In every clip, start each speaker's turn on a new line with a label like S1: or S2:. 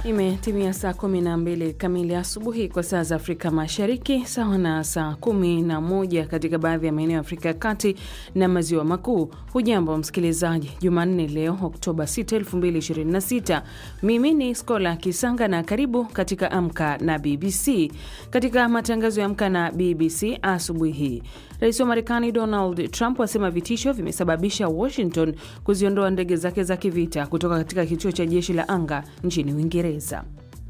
S1: Imetimia saa 12 kamili asubuhi kwa saa za Afrika Mashariki, sawa na saa 11 katika baadhi ya maeneo ya Afrika ya Kati na Maziwa Makuu. Hujambo msikilizaji, Jumanne leo Oktoba 6, 2026. Mimi ni Skola Kisanga na karibu katika Amka na BBC. Katika matangazo ya Amka na BBC asubuhi hii, Rais wa Marekani Donald Trump asema vitisho vimesababisha Washington kuziondoa ndege zake za kivita kutoka katika kituo cha jeshi la anga nchini Uingereza.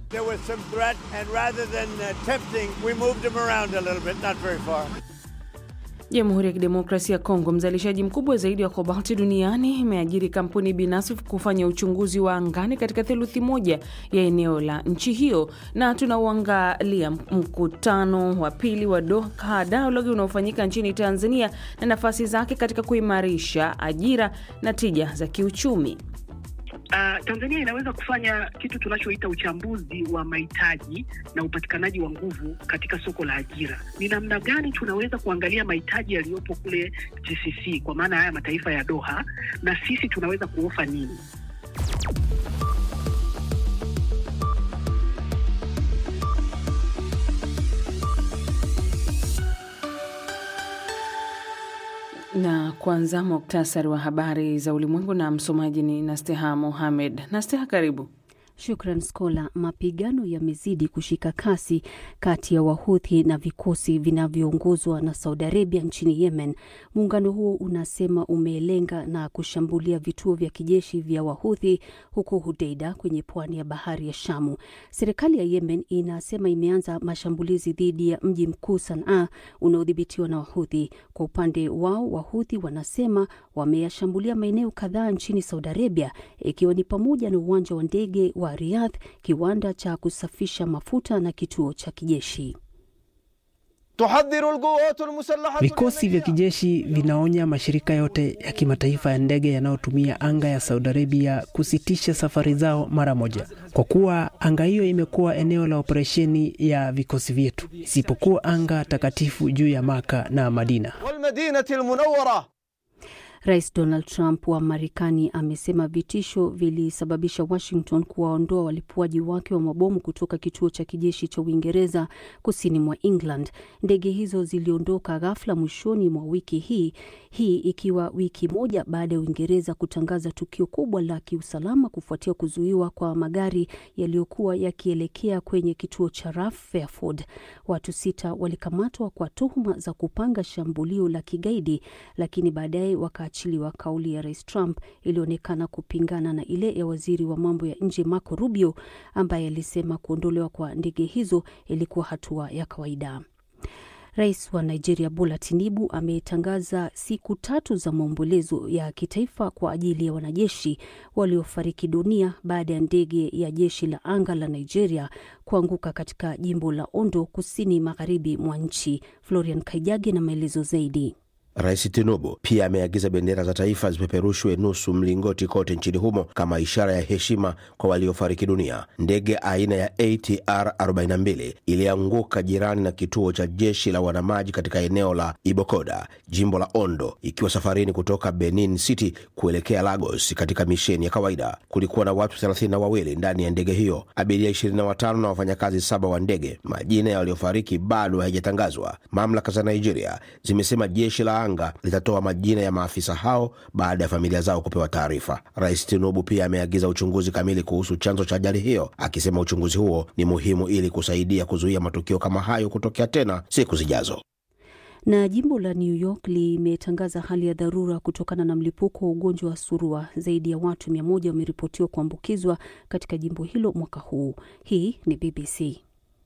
S1: Jamhuri ya Kidemokrasia ya Kongo, mzalishaji mkubwa zaidi wa kobalti duniani, imeajiri kampuni binafsi kufanya uchunguzi wa angani katika theluthi moja ya eneo la nchi hiyo. Na tunauangalia mkutano wa pili wa Doha Dialogue unaofanyika nchini Tanzania na nafasi zake katika kuimarisha ajira na tija za kiuchumi.
S2: Uh, Tanzania inaweza kufanya kitu tunachoita uchambuzi wa mahitaji na upatikanaji wa nguvu katika soko la ajira. Ni namna gani tunaweza kuangalia mahitaji yaliyopo kule GCC, kwa maana haya mataifa ya Doha, na sisi tunaweza kuofa nini?
S1: Na kwanza muktasari wa habari za ulimwengu, na msomaji ni Nasteha Mohamed. Nasteha, karibu.
S3: Shukran Skola. Mapigano yamezidi kushika kasi kati ya Wahuthi na vikosi vinavyoongozwa na Saudi Arabia nchini Yemen. Muungano huo unasema umelenga na kushambulia vituo vya kijeshi vya Wahuthi huko Hudeida kwenye pwani ya bahari ya Shamu. Serikali ya Yemen inasema imeanza mashambulizi dhidi ya mji mkuu Sanaa unaodhibitiwa na Wahuthi. Kwa upande wao, Wahuthi wanasema wameyashambulia maeneo kadhaa nchini Saudi Arabia, ikiwa ni pamoja na uwanja wa ndege wa Riyadh, kiwanda cha kusafisha mafuta na kituo cha kijeshi.
S4: Vikosi vya kijeshi vinaonya mashirika yote ya kimataifa ya ndege yanayotumia anga ya Saudi Arabia kusitisha safari zao mara moja, kwa kuwa anga hiyo imekuwa eneo la operesheni ya vikosi vyetu, isipokuwa anga takatifu juu ya Maka na Madina.
S3: Rais Donald Trump wa Marekani amesema vitisho vilisababisha Washington kuwaondoa walipuaji wake wa mabomu kutoka kituo cha kijeshi cha Uingereza kusini mwa England. Ndege hizo ziliondoka ghafla mwishoni mwa wiki hii, hii ikiwa wiki moja baada ya Uingereza kutangaza tukio kubwa la kiusalama kufuatia kuzuiwa kwa magari yaliyokuwa yakielekea kwenye kituo cha RAF Fairford. Watu sita walikamatwa kwa tuhuma za kupanga shambulio la kigaidi, lakini baadaye waka achiliwa. Kauli ya rais Trump ilionekana kupingana na ile ya waziri wa mambo ya nje Marco Rubio ambaye alisema kuondolewa kwa ndege hizo ilikuwa hatua ya kawaida. Rais wa Nigeria Bola Tinubu ametangaza siku tatu za maombolezo ya kitaifa kwa ajili ya wanajeshi waliofariki dunia baada ya ndege ya jeshi la anga la Nigeria kuanguka katika jimbo la Ondo, kusini magharibi mwa nchi. Florian Kaijage na maelezo zaidi.
S5: Rais Tinubu pia ameagiza bendera za taifa zipeperushwe nusu mlingoti kote nchini humo kama ishara ya heshima kwa waliofariki dunia. Ndege aina ya ATR 42 ilianguka jirani na kituo cha jeshi la wanamaji katika eneo la Ibokoda, jimbo la Ondo, ikiwa safarini kutoka Benin City kuelekea Lagos katika misheni ya kawaida. Kulikuwa na watu thelathini na wawili ndani ya ndege hiyo, abiria 25 na wafanyakazi saba wa ndege. Majina ya waliofariki bado hayajatangazwa. Mamlaka za Nigeria zimesema jeshi la anga litatoa majina ya maafisa hao baada ya familia zao kupewa taarifa. Rais Tinubu pia ameagiza uchunguzi kamili kuhusu chanzo cha ajali hiyo, akisema uchunguzi huo ni muhimu ili kusaidia kuzuia matukio kama hayo kutokea tena siku zijazo.
S3: Na jimbo la New York limetangaza hali ya dharura kutokana na mlipuko wa ugonjwa wa surua. Zaidi ya watu mia moja wameripotiwa kuambukizwa katika jimbo hilo mwaka huu. Hii ni BBC.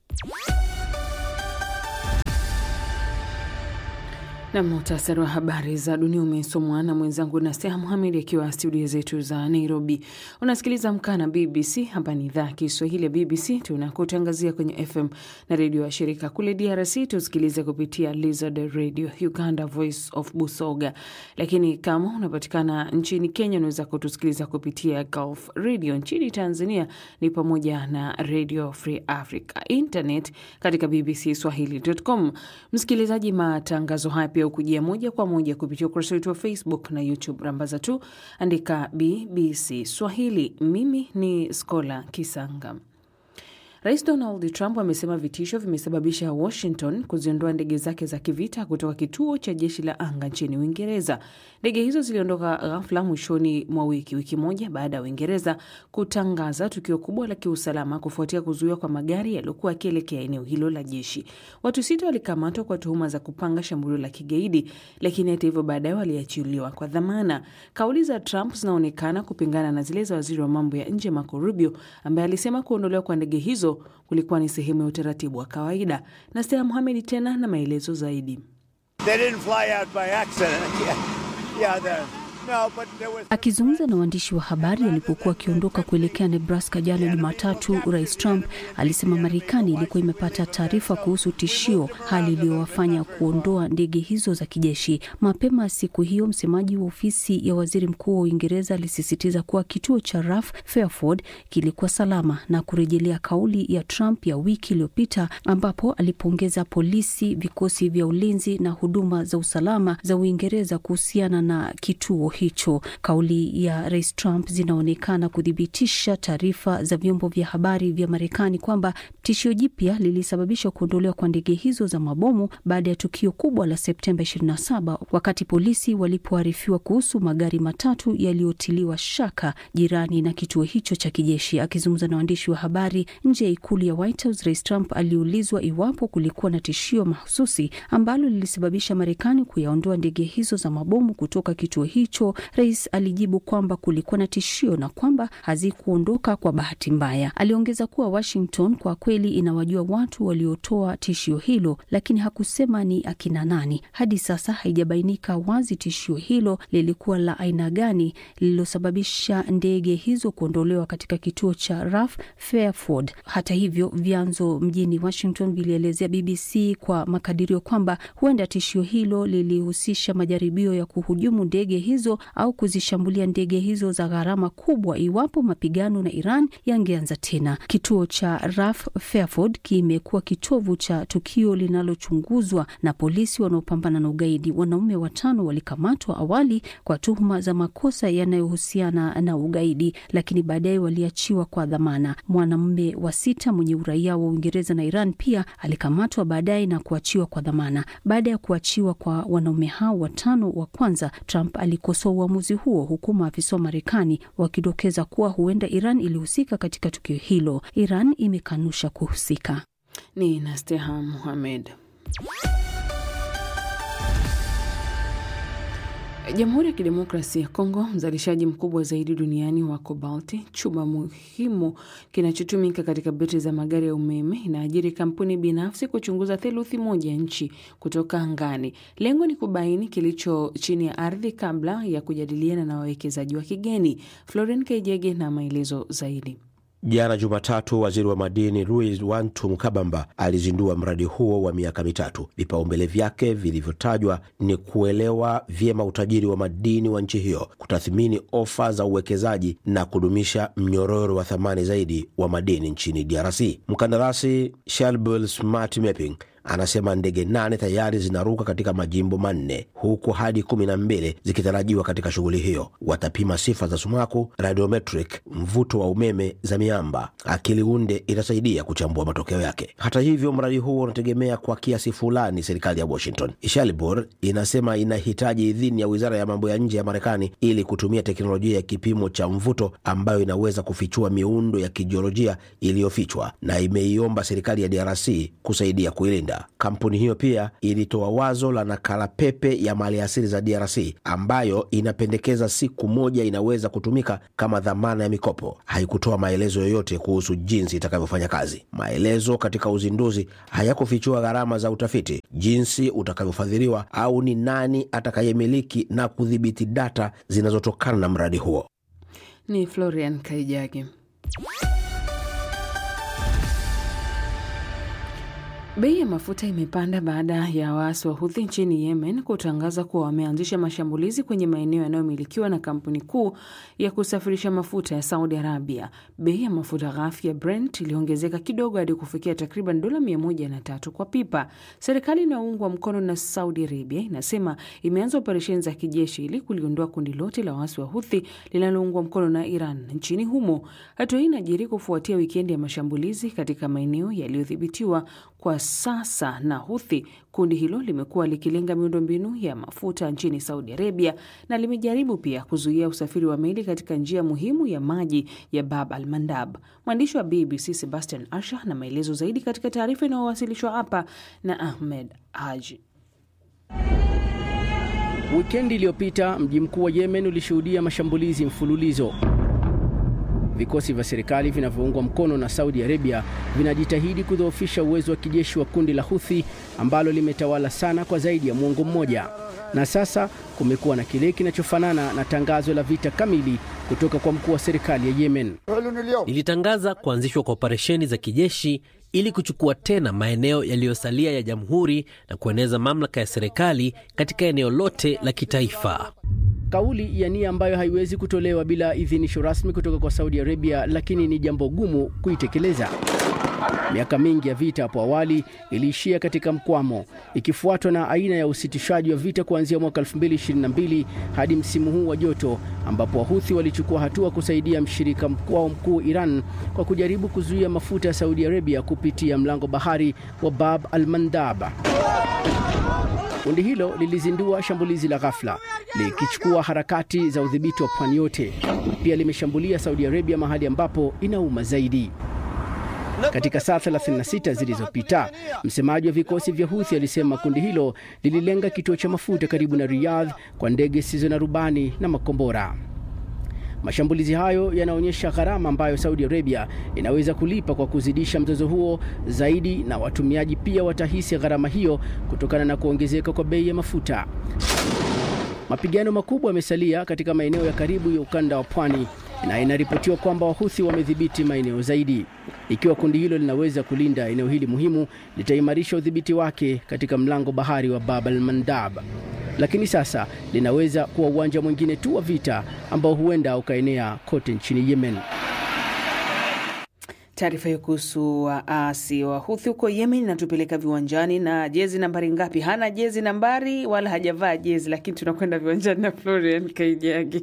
S1: Na muhtasari wa habari za dunia umesomwa na mwenzangu Nasteha Muhamed akiwa studio zetu za Nairobi. Unasikiliza Amka na BBC. Hapa ni idhaa ya Kiswahili ya BBC, tunakutangazia kwenye FM na redio ya shirika. Kule DRC tusikilize kupitia Lizard Radio, Uganda Voice of Busoga, lakini kama unapatikana nchini Kenya unaweza kutusikiliza kupitia Gulf Radio. Nchini Tanzania ni pamoja na Radio Free Africa, internet katika bbc swahili.com. Msikilizaji, matangazo haya pia ukujia moja kwa moja kupitia ukurasa wetu wa Facebook na YouTube. Rambaza tu andika BBC Swahili. Mimi ni Skola Kisanga. Rais Donald Trump amesema vitisho vimesababisha Washington kuziondoa ndege zake za kivita kutoka kituo cha jeshi la anga nchini Uingereza. Ndege hizo ziliondoka ghafla mwishoni mwa wiki, wiki moja baada ya Uingereza kutangaza tukio kubwa la kiusalama kufuatia kuzuiwa kwa magari yaliyokuwa yakielekea eneo hilo la jeshi. Watu sita walikamatwa kwa tuhuma za kupanga shambulio la kigaidi, lakini hata hivyo baadaye waliachiliwa kwa dhamana. Kauli za Trump zinaonekana kupingana na zile za waziri wa mambo ya nje Marco Rubio ambaye alisema kuondolewa kwa ndege hizo kulikuwa ni sehemu ya utaratibu wa kawaida. Na Stea Muhamedi tena na maelezo zaidi.
S3: Akizungumza na waandishi wa habari alipokuwa akiondoka kuelekea Nebraska jana Jumatatu, Rais Trump alisema Marekani ilikuwa imepata taarifa kuhusu tishio, hali iliyowafanya kuondoa ndege hizo za kijeshi. Mapema siku hiyo, msemaji wa ofisi ya waziri mkuu wa Uingereza alisisitiza kuwa kituo cha RAF Fairford kilikuwa salama na kurejelea kauli ya Trump ya wiki iliyopita ambapo alipongeza polisi, vikosi vya ulinzi na huduma za usalama za Uingereza kuhusiana na kituo hicho. Kauli ya rais Trump zinaonekana kuthibitisha taarifa za vyombo vya habari vya Marekani kwamba tishio jipya lilisababisha kuondolewa kwa ndege hizo za mabomu baada ya tukio kubwa la Septemba 27 wakati polisi walipoarifiwa kuhusu magari matatu yaliyotiliwa shaka jirani na kituo hicho cha kijeshi. Akizungumza na waandishi wa habari nje ya ikulu ya White House, rais Trump aliulizwa iwapo kulikuwa na tishio mahususi ambalo lilisababisha Marekani kuyaondoa ndege hizo za mabomu kutoka kituo hicho. Rais alijibu kwamba kulikuwa na tishio na kwamba hazikuondoka kwa bahati mbaya. Aliongeza kuwa Washington kwa kweli inawajua watu waliotoa tishio hilo, lakini hakusema ni akina nani. Hadi sasa haijabainika wazi tishio hilo lilikuwa la aina gani lililosababisha ndege hizo kuondolewa katika kituo cha RAF Fairford. Hata hivyo, vyanzo mjini Washington vilielezea BBC kwa makadirio kwamba huenda tishio hilo lilihusisha majaribio ya kuhujumu ndege hizo au kuzishambulia ndege hizo za gharama kubwa iwapo mapigano na Iran yangeanza tena. Kituo cha RAF Fairford kimekuwa kitovu cha tukio linalochunguzwa na polisi wanaopambana na ugaidi. Wanaume watano walikamatwa awali kwa tuhuma za makosa yanayohusiana na ugaidi, lakini baadaye waliachiwa kwa dhamana. Mwanamume wa sita mwenye uraia wa Uingereza na Iran pia alikamatwa baadaye na kuachiwa kwa dhamana. Baada ya kuachiwa kwa wanaume hao watano wa kwanza, Trump alikosoa uamuzi huo, huku maafisa wa Marekani wakidokeza kuwa huenda Iran ilihusika katika tukio hilo. Iran imekanusha kuhusika.
S1: Ni Nasteha Muhamed. Jamhuri ya Kidemokrasia ya Kongo, mzalishaji mkubwa zaidi duniani wa kobalti, chuma muhimu kinachotumika katika betri za magari ya umeme, inaajiri kampuni binafsi kuchunguza theluthi moja ya nchi kutoka angani. Lengo ni kubaini kilicho chini ya ardhi kabla ya kujadiliana na wawekezaji wa kigeni. Floren Kaijege na maelezo zaidi.
S5: Jana Jumatatu, waziri wa madini Louis Wantu Mkabamba alizindua mradi huo wa miaka mitatu. Vipaumbele vyake vilivyotajwa ni kuelewa vyema utajiri wa madini wa nchi hiyo, kutathmini ofa za uwekezaji na kudumisha mnyororo wa thamani zaidi wa madini nchini DRC. Mkandarasi Shelbel Smart Mapping anasema ndege nane tayari zinaruka katika majimbo manne huku hadi kumi na mbili zikitarajiwa katika shughuli hiyo. Watapima sifa za sumaku, radiometric, mvuto wa umeme za miamba. Akili unde itasaidia kuchambua matokeo yake. Hata hivyo, mradi huo unategemea kwa kiasi fulani serikali ya Washington. Shalibor inasema inahitaji idhini ya wizara ya mambo ya nje ya Marekani ili kutumia teknolojia ya kipimo cha mvuto ambayo inaweza kufichua miundo ya kijiolojia iliyofichwa, na imeiomba serikali ya DRC kusaidia kuilinda. Kampuni hiyo pia ilitoa wazo la nakala pepe ya maliasili za DRC ambayo inapendekeza siku moja inaweza kutumika kama dhamana ya mikopo. Haikutoa maelezo yoyote kuhusu jinsi itakavyofanya kazi. Maelezo katika uzinduzi hayakufichua gharama za utafiti, jinsi utakavyofadhiliwa au ni nani atakayemiliki na kudhibiti data zinazotokana na mradi huo.
S1: Ni Florian Kaijage. Bei ya mafuta imepanda baada ya waasi wa Houthi nchini Yemen kutangaza kuwa wameanzisha mashambulizi kwenye maeneo yanayomilikiwa na kampuni kuu ya kusafirisha mafuta ya Saudi Arabia. Bei ya mafuta ghafi ya Brent iliongezeka kidogo hadi kufikia takriban dola 103 kwa pipa. Serikali inayoungwa mkono na Saudi Arabia inasema imeanza operesheni za kijeshi ili kuliondoa kundi lote la waasi wa Houthi linaloungwa mkono na Iran nchini humo. Hatua hii inajiri kufuatia wikendi ya mashambulizi katika maeneo yaliyodhibitiwa kwa sasa na Houthi. Kundi hilo limekuwa likilenga miundombinu ya mafuta nchini Saudi Arabia na limejaribu pia kuzuia usafiri wa meli katika njia muhimu ya maji ya Bab al Mandab. Mwandishi wa BBC Sebastian Asha na maelezo zaidi katika taarifa inayowasilishwa hapa na Ahmed Haji.
S6: Wikendi iliyopita mji mkuu wa Yemen ulishuhudia mashambulizi mfululizo. Vikosi vya serikali vinavyoungwa mkono na Saudi Arabia vinajitahidi kudhoofisha uwezo wa kijeshi wa kundi la Houthi ambalo limetawala sana kwa zaidi ya muongo mmoja, na sasa kumekuwa na kile kinachofanana na tangazo la vita kamili kutoka kwa mkuu wa serikali ya Yemen.
S7: Ilitangaza kuanzishwa kwa operesheni za kijeshi ili kuchukua tena maeneo yaliyosalia ya jamhuri na kueneza mamlaka ya serikali katika eneo lote la kitaifa.
S6: Kauli ya nia ambayo haiwezi kutolewa bila idhinisho rasmi kutoka kwa Saudi Arabia, lakini ni jambo gumu kuitekeleza. Miaka mingi ya vita hapo awali iliishia katika mkwamo, ikifuatwa na aina ya usitishaji wa vita kuanzia mwaka 2022 hadi msimu huu wa joto, ambapo Wahuthi walichukua hatua kusaidia mshirika wao mkuu Iran kwa kujaribu kuzuia mafuta ya Saudi Arabia kupitia mlango bahari wa Bab al Mandab. Kundi hilo lilizindua shambulizi la ghafla likichukua harakati za udhibiti wa pwani yote. Pia limeshambulia Saudi Arabia mahali ambapo inauma zaidi. Katika saa 36 zilizopita, msemaji wa vikosi vya Houthi alisema kundi hilo lililenga kituo cha mafuta karibu na Riyadh kwa ndege zisizo na rubani na makombora. Mashambulizi hayo yanaonyesha gharama ambayo Saudi Arabia inaweza kulipa kwa kuzidisha mzozo huo zaidi, na watumiaji pia watahisi gharama hiyo kutokana na kuongezeka kwa bei ya mafuta. Mapigano makubwa yamesalia katika maeneo ya karibu ya ukanda wa pwani na inaripotiwa kwamba Wahuthi wamedhibiti maeneo zaidi. Ikiwa kundi hilo linaweza kulinda eneo hili muhimu, litaimarisha udhibiti wake katika mlango bahari wa Bab al Mandab, lakini sasa linaweza kuwa uwanja mwingine tu wa vita ambao huenda ukaenea kote nchini Yemen.
S1: Taarifa hiyo kuhusu waasi wa Huthi huko Yemen inatupeleka viwanjani na jezi nambari ngapi? Hana jezi nambari wala hajavaa jezi, lakini tunakwenda viwanjani na Florian Kaijagi.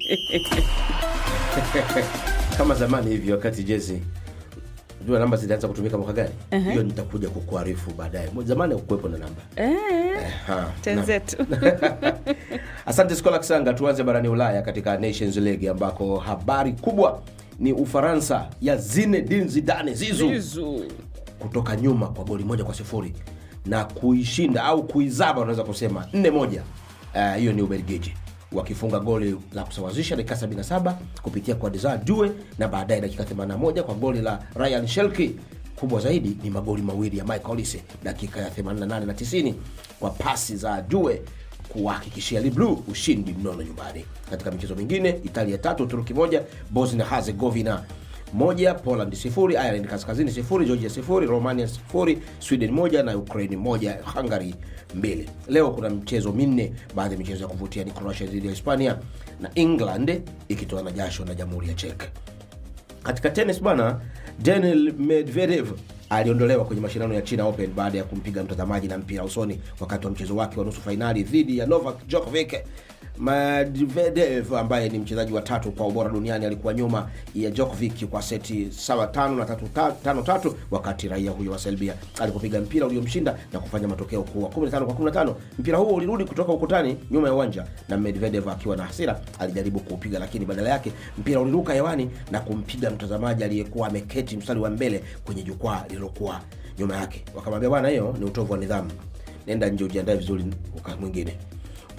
S5: kama zamani hivi wakati jezi jua namba zilianza kutumika mwaka gani hiyo nitakuja kukuarifu baadaye zamani hakukuwepo na namba
S1: Eh,
S5: Ha,
S1: tenzetu
S5: asante skola kisanga tuanze barani ulaya katika nations league ambako habari kubwa ni ufaransa ya zinedine zidane zizu
S1: Zizu.
S5: kutoka nyuma kwa goli moja kwa sifuri na kuishinda au kuizaba unaweza kusema nne moja Eh, hiyo ni ubelgiji wakifunga goli la kusawazisha dakika 77 kupitia kwa Desire Due na baadaye dakika 81 kwa goli la Ryan Shelki. Kubwa zaidi ni magoli mawili ya Michael Olise dakika ya 88 na 90 kwa pasi za Due kuwahakikishia Le Bleu ushindi mnono nyumbani. Katika michezo mingine, Italia tatu Uturuki moja, Bosnia Herzegovina moja, Poland sifuri, Ireland kaskazini sifuri, Georgia sifuri, Romania sifuri, Sweden moja na Ukraine moja, Hungary mbili. Leo kuna mchezo minne. Baadhi ya michezo ya kuvutia ni Croatia dhidi ya Hispania na England ikitoa na jasho na Jamhuri ya Czech. Katika tenis bana, Daniil Medvedev aliondolewa kwenye mashindano ya China Open baada ya kumpiga mtazamaji na mpira usoni wakati wa mchezo wake wa nusu fainali dhidi ya Novak Djokovic. Medvedev ambaye ni mchezaji wa tatu kwa ubora duniani alikuwa nyuma ya Djokovic kwa seti sawa tano na tatu, ta- tano tatu, wakati raia huyo wa Serbia alipopiga mpira uliomshinda na kufanya matokeo kuwa 15 kwa 15. Mpira huo ulirudi kutoka ukutani nyuma ya uwanja na Medvedev akiwa na hasira alijaribu kuupiga, lakini badala yake mpira uliruka hewani na kumpiga mtazamaji aliyekuwa ameketi mstari wa mbele kwenye jukwaa lililokuwa nyuma yake. Wakamwambia bwana, hiyo ni utovu wa nidhamu, nenda nje ujiandae vizuri wakati mwingine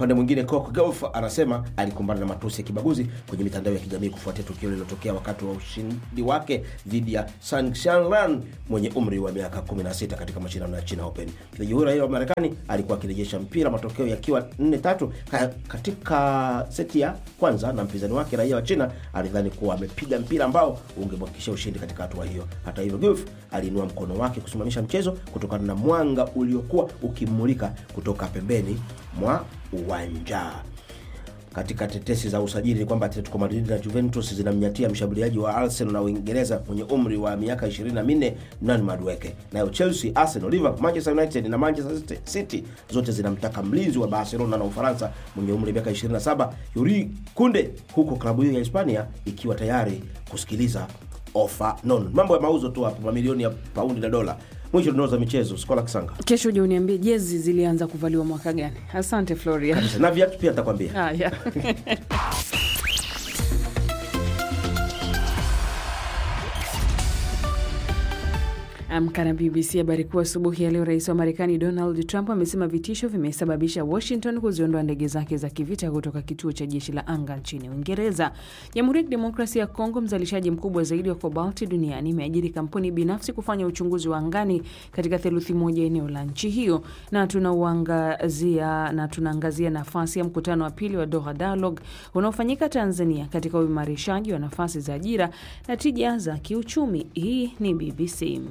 S5: Upande mwingine, Coco Gauff anasema alikumbana na matusi ya kibaguzi kwenye mitandao ya kijamii kufuatia tukio lililotokea wakati wa ushindi wake dhidi ya Sang Shanlan mwenye umri wa miaka 16 katika mashindano ya China Open. Mchezaji huyo raia wa Marekani alikuwa akirejesha mpira, matokeo yakiwa 4-3 ka- katika seti ya kwanza, na mpinzani wake raia wa China alidhani kuwa amepiga mpira ambao ungemhakikishia ushindi katika hatua hiyo. Hata hivyo, Gauff aliinua mkono wake kusimamisha mchezo kutokana na mwanga uliokuwa ukimulika kutoka pembeni mwa uwanja. Katika tetesi za usajili ni kwamba Atletico Madrid na Juventus zinamnyatia mshambuliaji wa Arsenal na Uingereza mwenye umri wa miaka 24 Nani Madueke. Nayo Chelsea, Arsenal, Liverpool, Manchester United na Manchester City zote zinamtaka mlinzi wa Barcelona na Ufaransa mwenye umri wa miaka 27 Yuri Kunde, huko klabu hiyo ya Hispania ikiwa tayari kusikiliza ofa nono. Mambo ya mauzo tu hapo, mamilioni ya paundi na dola. Mwisho tunao za michezo, Skola Kisanga
S1: Kesho uje uniambie jezi zilianza kuvaliwa mwaka gani? Asante Floria.
S5: na viatu pia nitakwambia.
S1: Haya. Amka na BBC. Habari kuu asubuhi ya leo, rais wa Marekani Donald Trump amesema vitisho vimesababisha Washington kuziondoa ndege zake za kivita kutoka kituo cha jeshi la anga nchini Uingereza. Jamhuri ya Kidemokrasia ya Kongo, mzalishaji mkubwa zaidi wa kobalti duniani, imeajiri kampuni binafsi kufanya uchunguzi wa angani katika theluthi moja eneo la nchi hiyo, na tunauangazia na tunaangazia nafasi ya mkutano wa pili wa Doha Dialogue unaofanyika Tanzania katika uimarishaji wa nafasi za ajira na tija za kiuchumi. Hii ni BBC.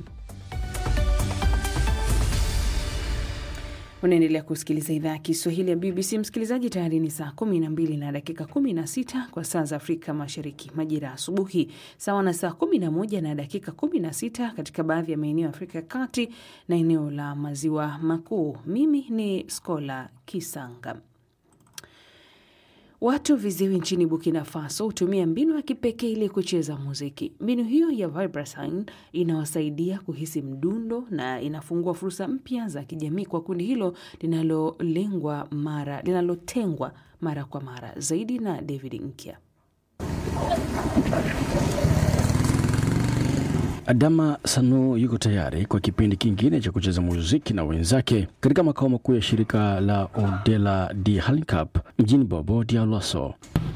S1: Unaendelea kusikiliza idhaa ya Kiswahili ya BBC. Msikilizaji, tayari ni saa 12 na dakika 16 kwa saa za Afrika Mashariki, majira ya asubuhi, sawa na saa 11 na dakika 16 katika baadhi ya maeneo ya Afrika ya Kati na eneo la Maziwa Makuu. Mimi ni Skola Kisanga. Watu viziwi nchini Burkina Faso hutumia mbinu ya kipekee ili kucheza muziki. Mbinu hiyo ya vibrasign inawasaidia kuhisi mdundo na inafungua fursa mpya za kijamii kwa kundi hilo linalolengwa mara linalotengwa mara kwa mara. Zaidi na David Nkya.
S8: Adama Sano yuko tayari kwa kipindi kingine cha kucheza muziki na wenzake katika makao makuu ya shirika la Odela di Halicap mjini Bobo Dioulasso.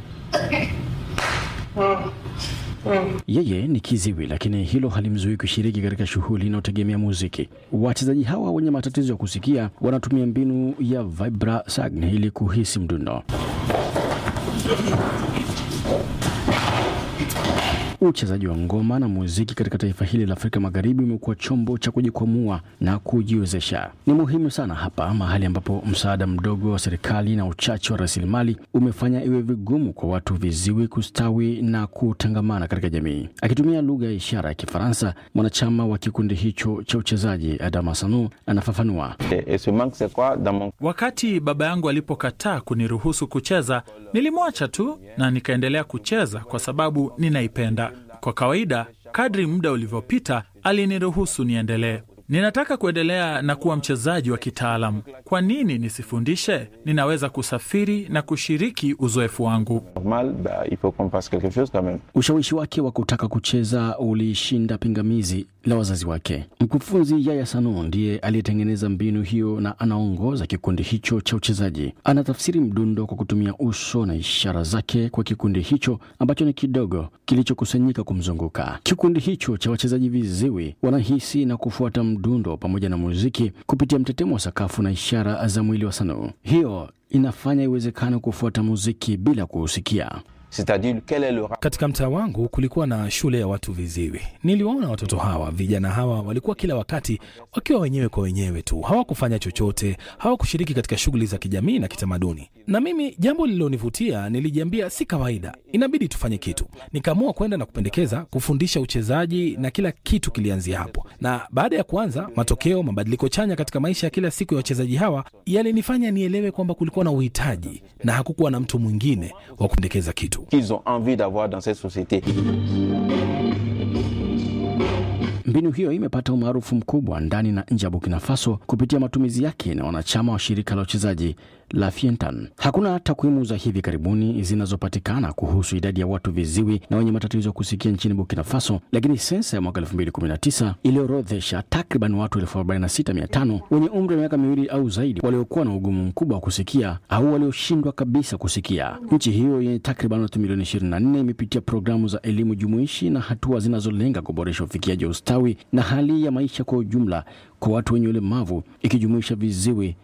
S8: Yeye ni kiziwi, lakini hilo halimzuii kushiriki katika shughuli inayotegemea muziki. Wachezaji hawa wenye matatizo ya kusikia wanatumia mbinu ya vibrasagn ili kuhisi mdundo. Uchezaji wa ngoma na muziki katika taifa hili la Afrika Magharibi umekuwa chombo cha kujikwamua na kujiwezesha. Ni muhimu sana hapa, mahali ambapo msaada mdogo wa serikali na uchache wa rasilimali umefanya iwe vigumu kwa watu viziwi kustawi na kutangamana katika jamii. Akitumia lugha ya ishara ya Kifaransa, mwanachama wa kikundi hicho cha uchezaji Adama Sanu anafafanua.
S9: Wakati baba yangu alipokataa kuniruhusu kucheza, nilimwacha tu na nikaendelea kucheza kwa sababu ninaipenda. Kwa kawaida, kadri muda ulivyopita, aliniruhusu niendelee. Ninataka kuendelea na kuwa mchezaji wa kitaalamu. Kwa nini nisifundishe? Ninaweza kusafiri na kushiriki uzoefu wangu.
S8: Ushawishi wake wa kutaka kucheza ulishinda pingamizi la wazazi wake. Mkufunzi Yaya Sano ndiye aliyetengeneza mbinu hiyo na anaongoza kikundi hicho cha uchezaji. Anatafsiri mdundo kwa kutumia uso na ishara zake kwa kikundi hicho ambacho ni kidogo kilichokusanyika kumzunguka. Kikundi hicho cha wachezaji viziwi wanahisi na kufuata mdundo pamoja na muziki kupitia mtetemo wa sakafu na ishara za mwili wa Sano. Hiyo inafanya iwezekane kufuata muziki bila kuusikia.
S10: Katika mtaa wangu kulikuwa na shule ya watu viziwi. Niliwaona watoto hawa, vijana hawa walikuwa kila wakati wakiwa wenyewe kwa wenyewe tu, hawakufanya chochote, hawakushiriki katika shughuli za kijamii na kitamaduni. Na mimi jambo lililonivutia, nilijiambia si kawaida, inabidi tufanye kitu. Nikaamua kwenda na kupendekeza kufundisha uchezaji, na kila kitu kilianzia hapo. Na baada ya kuanza, matokeo, mabadiliko chanya katika maisha ya kila siku ya wachezaji hawa yalinifanya nielewe kwamba kulikuwa na uhitaji na hakukuwa na mtu mwingine wa kupendekeza kitu.
S8: Mbinu hiyo imepata umaarufu mkubwa ndani na nje ya Burkina Faso kupitia matumizi yake na wanachama wa shirika la uchezaji la Fientan. Hakuna takwimu za hivi karibuni zinazopatikana kuhusu idadi ya watu viziwi na wenye matatizo ya kusikia nchini Burkina Faso, lakini sensa ya mwaka 2019 iliorodhesha takriban watu 46500 wenye umri wa miaka miwili au zaidi waliokuwa na ugumu mkubwa wa kusikia au walioshindwa kabisa kusikia. Nchi hiyo yenye takriban watu milioni 24 imepitia programu za elimu jumuishi na hatua zinazolenga kuboresha ufikiaji wa ustawi na hali ya maisha kwa ujumla kwa watu wenye ulemavu ikijumuisha viziwi